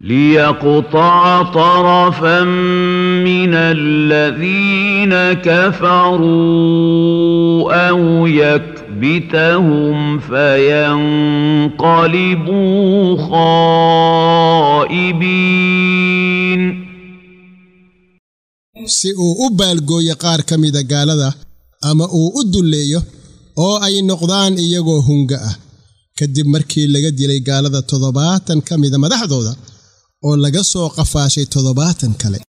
ليقطع طرفا من الذين كفروا أو يكبتهم فينقلبوا خائبين si uu u baalgooyo qaar ka mida gaalada ama uu u dulleeyo oo ay noqdaan iyagoo hunga ah kadib markii laga dilay gaalada toddobaatan ka mida madaxdooda oo laga soo qafaashay toddobaatan kale